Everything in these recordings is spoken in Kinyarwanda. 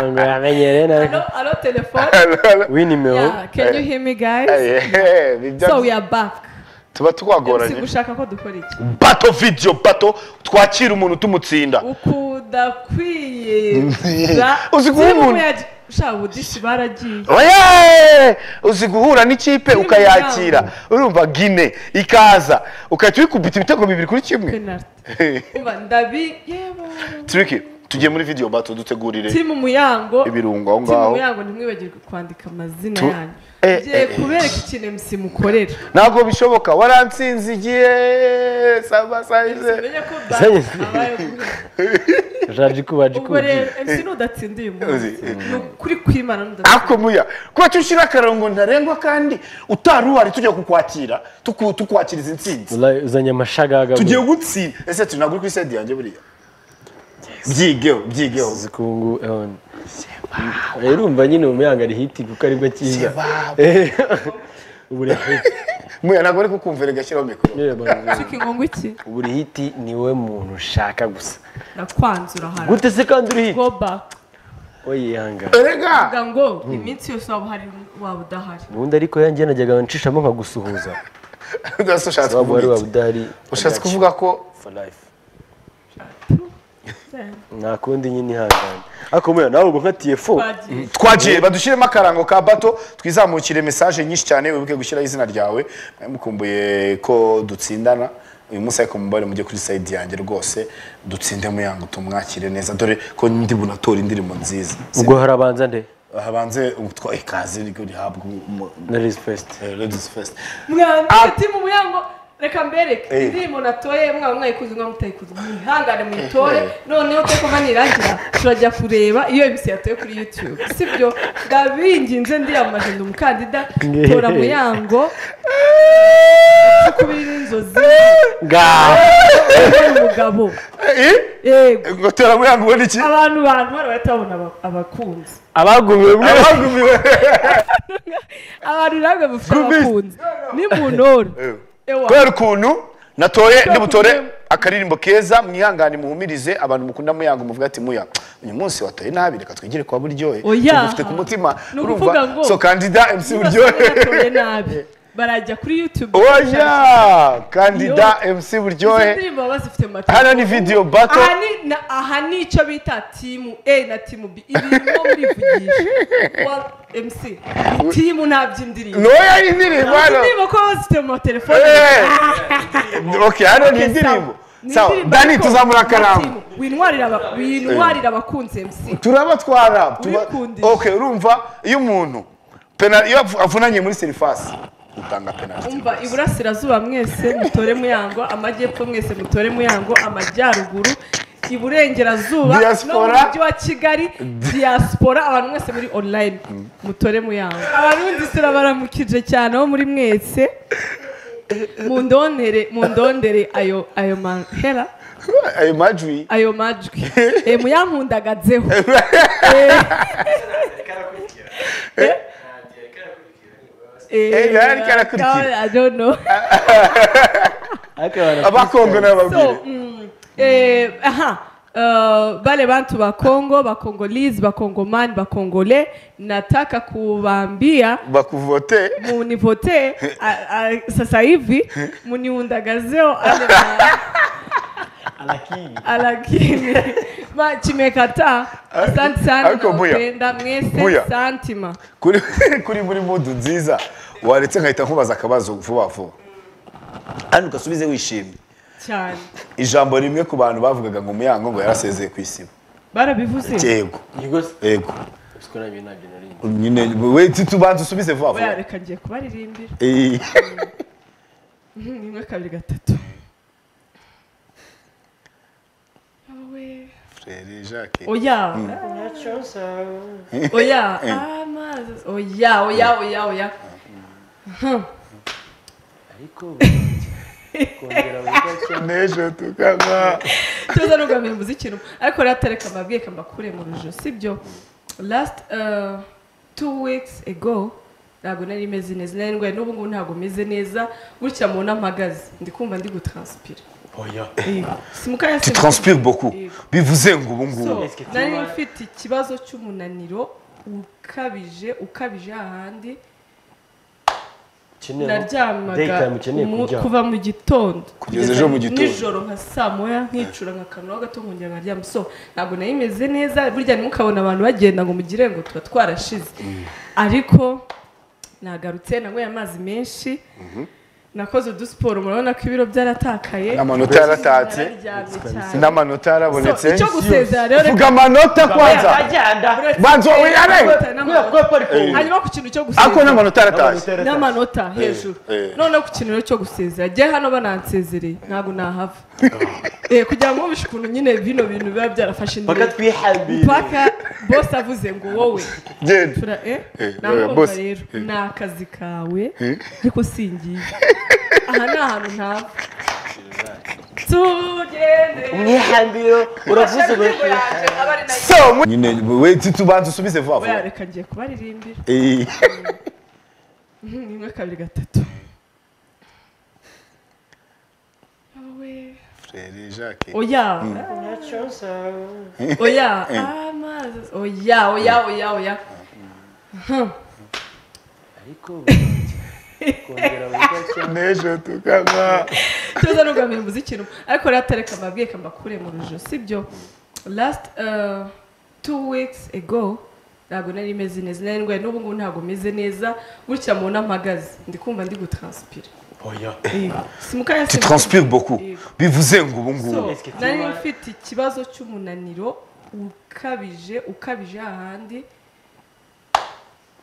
ngo yamenyere Hello, nawe hello, telephone. we nimero Yeah, can you hear me, guys? Eh, nibyo So we are back. tuba MC twagoranye gushaka ko dukora iki? bato video bato twakira umuntu tumutsinda Ukudakwiye. Uzi guha umuntu. Sha budishi baragiye. Oye! uzi guhura n'ikipe Kuri ukayakira urumva gine ikaza ukahita uyikubita ibitego bibiri kuri kimwe Penalty. Uba ndabi yebo. tiriki tugiye muri video bato dutegurire Timu muyango. ibirungo aho Timu ngaho muyango ntimwibagirwe kwandika amazina Tu- yanyu. Eh, Ngiye eh, eh. kubereka ikintu MC mukorera. ntabwo bishoboka waransinze igihe saba sayize Umenye ko Zanye- abaye guhura. jaji kuba ubwo rero jikuba MC nudatsinda uyu munsi Uzi, eh. ni ukuri kwimana nudatsinda ako muya kuba tushyira akarongo ntarengwa kandi utari uhari tujya kukwakira tuku- tukwakiriza insinzi uzanye amashagaga tugiye gutsinda ese turi ntabwo uri kuri side yanjye buriya byigeho byigeho zikungu rero urumva nyine umuyaga ari hiti kuko aribwo cyiza Seba. Eh, ubu rero muya ntabwo ari kukumvira gashyiraho mikoro nyine banza- ucika ingongo iki ubu uri hiti niwe muntu ushaka gusa nakwanzura hano gute se kandi uri hiti go back we yihanga erega vuga ngo iminsi yose waba uhari waba udahari ubundi ariko yanjye najyaga nshishamo nkagusuhuza ugase ushatse waba wari waba kuvuga iki? udahari ushatse I got you kuvuga ko for life. nta kundi nyine ihangane ariko muya nawe ubwo nka tiyefo twagiye twagiye badushyiremo akarango ka bato twizamukire mesaje nyinshi cyane wibuke gushyiraho izina ryawe mwari mukumbuye ko dutsindana uyu munsi ariko mubare mujye kuri sayidi yanjye rwose dutsinde muyango tumwakire neza dore ko ndi bunatora indirimbo nziza ubwo harabanza nde habanze utwa ikaze ryo rihabwa umu- na Liz Fest eh, ladies first mwandika ati mu muyango reka mbereke Eh. indirimbo natoye mwaba mwayikuze mwaba mutayikuze mwihangane muyitore noneho twe kuva nirangira turajya kureba iyo MC yatoye kuri youtube sibyo ndabinginze ndiyamamaje ndi umukandida tora muyango kubira inzozi ngaho umugabo Eh, yego ngo tera muyango ubona iki abantu bantu bari batabona aba- abakunzi abagumiwe mwe abagumiwe abantu namwe mufite Gumi. abakunzi ni mu ntora Ewa. kubera ukuntu natoye ndibutore akaririmbo keza mwihangane muhumirize abantu mukunda muyango muvuga ati muya uyu munsi watoye nabi reka twigire kwa buryohe Oya. ufite ku mutima Ni ukuvuga ngo- so kandida mc Niba buryohe sinatoye nabi barajya kuri youtube oya kandida mc buryohe izo ndirimbo baba bazifite mu macupa. hano ni video battle aha ni na- aha ni icyo bita timu a na timu b ibirimo murivugisha wa mc ni timu nta by'indirimbo noya indirimbo hano indirimbo ko baba bazifite mu matelefone Eh. okay hano ni indirimbo sawa dani tuzamura akarambo winwarira aba- winwarira abakunzi mc turabatwara tuba- Ubikundisha. okay urumva iyo umuntu pena iyo avu- avunanye muri serivasi utanga penaliti umva iburasirazuba mwese mutore muyango amajyepfo mwese mutore muyango amajyaruguru iburengerazuba no mu Diaspora. mujyi wa kigali diaspora abantu mwese muri online mutore muyango abarundi turabaramukije cyane aho muri mwese mundondere mundondere ayo ayo mahera ayo majwi ayo majwi e, muyankundagadzeho Eh. Eh, Eh, nari karakurikira. I don't know. ariko abantu abakongo So, n'ababwire mm, eh, aha uh, bale bantu ba Kongo ba Congolese ba Congomani ba Congolais nataka kuwaambia bakuvote munivote a- a- sasa hivi muniundagazeo ale ma- alakini lakini ma chimekataa asante sana Ariko Mbuya, nawapenda mwese Mbuya. santima kuri kuri muri mudu nziza waretse nkahita nkubaza akabazo vuba vuba kandi ugasubize wishimye cyane ijambo rimwe ku bantu bavugaga ngo umuyango ngo yarasezeye ku isibo barabivuze yego yego se yego ubwo nabyo nabyo narinzi nyine wese tubanza usubize vuba oya vuba reka ngiye kubaririmbira Eh, rimwe kabiri gatatu Wowe. Frere Jacques oya oya amazi oya oya oya oya ariko kongera gukora n'ejo tukaba tuza n'ugamira mvuze ikintu ariko rero atareka mbabwiye mbakure mu rujo sibyo last uh, two weeks ago ntabwo nari meze neza nari ndwaye n'ubu ngubu ntabwo meze neza gutya mu mpagaze ndi kumva ndi gutranspira oya simukanya tu transpires beaucoup Yego. bivuze ngo ubu ngubu Est-ce que tu nari vois- mfite ikibazo cy'umunaniro ukabije ukabije ahandi ukeneye naryamaga daytime ukeneye mu- kuryama kuva mu gitondo Kugeza ejo mu gitondo. nijoro nka saa moya nkicura nkakanura gato nkongera nkaryama so ntabwo nari meze neza burya ntimukabona abantu bagenda ngo mugire ngo tuba twarashize ariko nagarutse nanyweye amazi menshi nakoze udusiporo murabona ko ibiro byaratakaye Amanota yaratatse. Nararyamye cyane. n'amanota yarabonetse So, icyo gusezera rero vuga amanota kwanza Agenda. banza wowe yare Amanota Kubera n'amanota. ko parikingi. hanyuma ku kintu cyo ako gusezera n'amanota yaratashye n'amanota hejuru eh. noneho ku kintu rero cyo gusezera njye hano banansezereye ntabwo nahava Eh, kugira ngo mubishe ukuntu nyine bino bintu biba byarafashe indi Mpaka twihambire. mpaka bose avuze ngo wowe genda tura eh Eh, oya, nakumva boss. rero ni akazi kawe ariko singiye aha ni ahantu ntava tugende Umwihambiro uravuze Ashaka indirimbo uri- yanjye, aba ari nayo. so nyine we tubanza usubize vuba Oya, vuba reka ngiye kubaririmbira Eh. Mhm, rimwe kabiri gatatu wowe Frere Jacques. oya oya amazi oya oya oya oya ariko kongera bagacya n'ejo tukanywa tuza nugamira umuziki rumwe ariko rero atareka mbabwiye mbakure mu rujo sibyo last uh, two weeks ago ntabwo nari meze neza nari ndwaye n'ubu ngubu ntabwo meze neza gutya mubona mpagaze ndi kumva ndi gutranspira oya simukanya tu transpires beaucoup Yego. bivuze ngo ubu ngubu Est-ce que tu nari vois- mfite ikibazo cy'umunaniro ukabije ukabije ahandi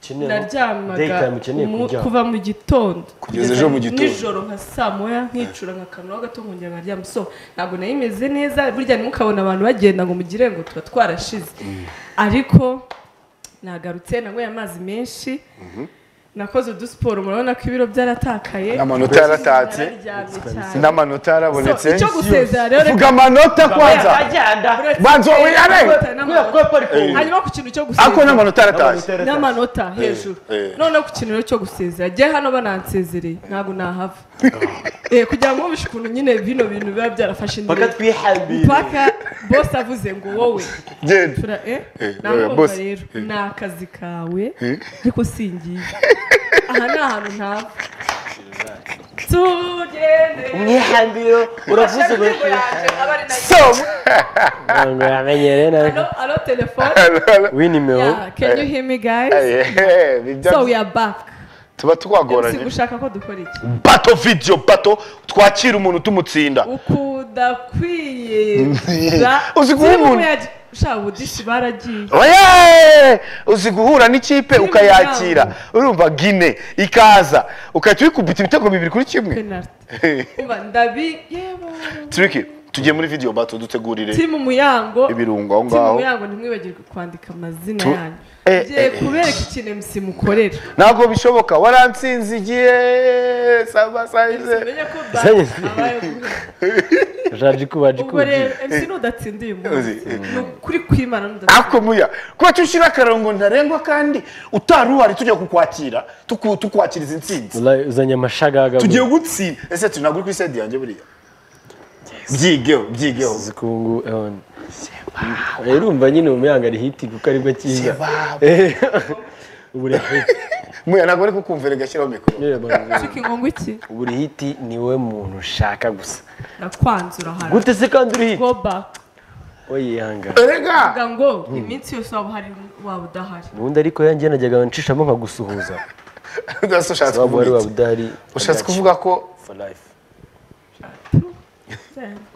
ukeneye naryamaga daytime ukeneye mu- kuryama kuva mu gitondo Kugeza ejo mu gitondo. nijoro nka saa moya nkicura nkakanura gato nkongera nkaryama so ntabwo nari meze neza burya ntimukabona abantu bagenda ngo mugire ngo tuba twarashize ariko nagarutse nanyweye amazi menshi nakoze udusiporo murabona ko ibiro byaratakaye amanota yaratatse nararyamye cyane n'amanota yarabonetse So, icyo gusezera rero vuga amanota kwanza Agenda. Uretse- banza wowe yare Kubera ko parikingi. hanyuma ku kintu cyo ako gusezera n'amanota yaratashye n'amanota hejuru eh. noneho ku kintu rero cyo gusezera njye hano banansezereye ntabwo nahava Eh, kugira ngo mubishe ukuntu nyine bino bintu biba byarafashe indi Mpaka twihambire. mpaka bose avuze ngo wowe genda tura eh Eh, oya, nakumva boss. rero Eh. ni akazi kawe ariko singiye aha ni ahantu ntava tugende Umwihambiro uravuze Ashaka uri- indirimbo yanjye, aba ari nayo. so ngo yamenye Alo, rero alo telefone winimero Yeah, can you hear me guys Eh, bijya- so we are back tuba MC twagoranye gushaka ko dukora iki bato video bato twakira umuntu tumutsinda ukudakwiye Uzi guha umuntu. ushaka ubudishi baragiye Oye! uzi guhura n'ikipe Filime ukayakira urumva gine ikaza ukahita uyikubita ibitego bibiri kuri kimwe penaliti uba ndabi yebo turiki tugiye muri video bato dutegurire timu muyango ibirungo aho timu ngaho muyango ntimwibagirwe kwandika amazina Tu- yanyu Eh, ngiye eh, eh. kubereka ikintu MC mukorera ntabwo bishoboka waransinze igihe saba sayize umenye ko banki abaye guhera. jaji kubaji ubwo rero MC nudatsinda uyu munsi Uzi, eh. ni ukuri kwimana nudatsinda ako muya kuba tushyira akarongo ntarengwa kandi utari uhari tujya kukwakira tuku- tukwakiriza intsinzi uzanye amashagaga tugiye gutsinda ese turi ntabwo uri kuri side yanjye buriya byigeho byigeho zikungu rero urumva nyine umuyanga ari hiti kuko aribwo cyiza Eh, ubu rero hiti muya ntabwo ari kukumvira gashyiraho mikoro yewe bana, ushika ingongo iki ubu rero hiti niwe muntu ushaka gusa nakwanzura hano gute se kandi uri hiti go back oyihanga erega Vuga ngo iminsi yose waba uhari waba udahari ubundi ariko yanjye najyaga nshishamo nkagusuhuza ugasa ushatse waba wari kuvuga waba iki udahari I ushatse got you kuvuga ko for life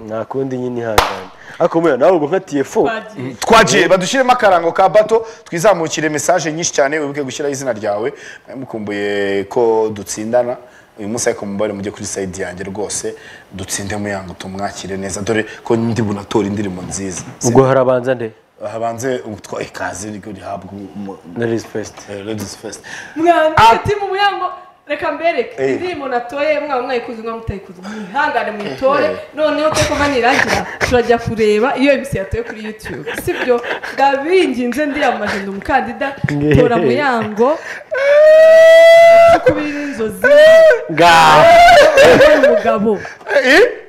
nta kundi nyine ihangane ariko muya nawe ubwo nka tiyefo twagiye twagiye badushyiremo akarango ka bato twizamukire mesaje nyinshi cyane wibuke gushyiraho izina ryawe mukumbuye ko dutsindana uyu munsi ariko mubare mujye kuri sayidi yanjye rwose dutsinde muyango tumwakire neza dore ko ndi bunatora indirimbo nziza ubwo harabanza nde habanze utwa ikaze ryo rihabwa umu- na resipesite eh, Ladies First mwana ati mu muyango reka mbereke Eh. indirimbo natoye mwaba mwayikuze mwaba mutayikuze mwihangane muyitore noneho teko manirangira turajya kureba iyo mc yatoye kuri youtube sibyo ndabinginze ndiyamaje ndi umukandida tora muyango kubira inzozi ngaho wowe umugabo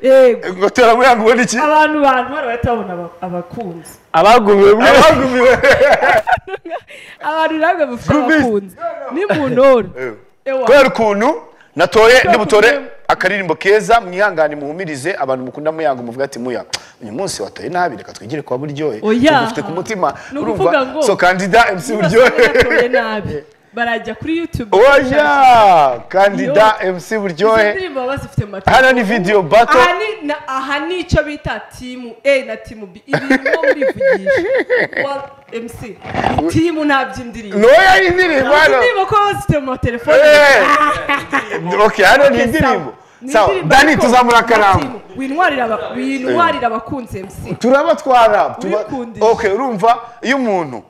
yego ngo tera muri yangu ubundi iki abantu bantu bari batabona aba- abakunzi abagumiwe mwe abagumiwe abantu namwe mufite Gumi. abakunzi ni mu ntora Ewa. kubera ukuntu natoye ndibutore akaririmbo keza mwihangane muhumirize abantu mukunda muyanga muvuga ati muya uyu munsi watoye nabi reka twigire kwa buryohe Oya. tugufite ku mutima Ni ukuvuga ngo- so kandida mc buryohe natoye nabi barajya kuri youtube oya kandida mc buryohe izo ndirimbo baba bazifite mu mategeko. hano ni video battle aha ni na- aha ni icyo bita timu a na timu b ibirimo murivugisha wa mc timu ntaby'indirimbo noya y'indirimbo hano indirimbo ko baba bazifite mu matelefone Eh, okay hano ni indirimbo sawa dani tuzamura akarambo winwarira aba- winwarira abakunzi mc turaba twara tuba- Wikundisha. okay urumva iyo umuntu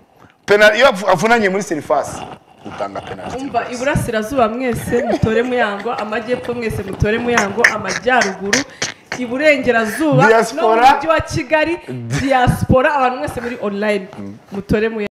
pena iyo avu- avunanye muri serivasi utanga penaliti umva iburasirazuba mwese mutore muyango amajyepfo mwese mutore muyango amajyaruguru iburengerazuba no mu Diaspora. mujyi wa kigali diaspora abantu mwese muri online mutore muyango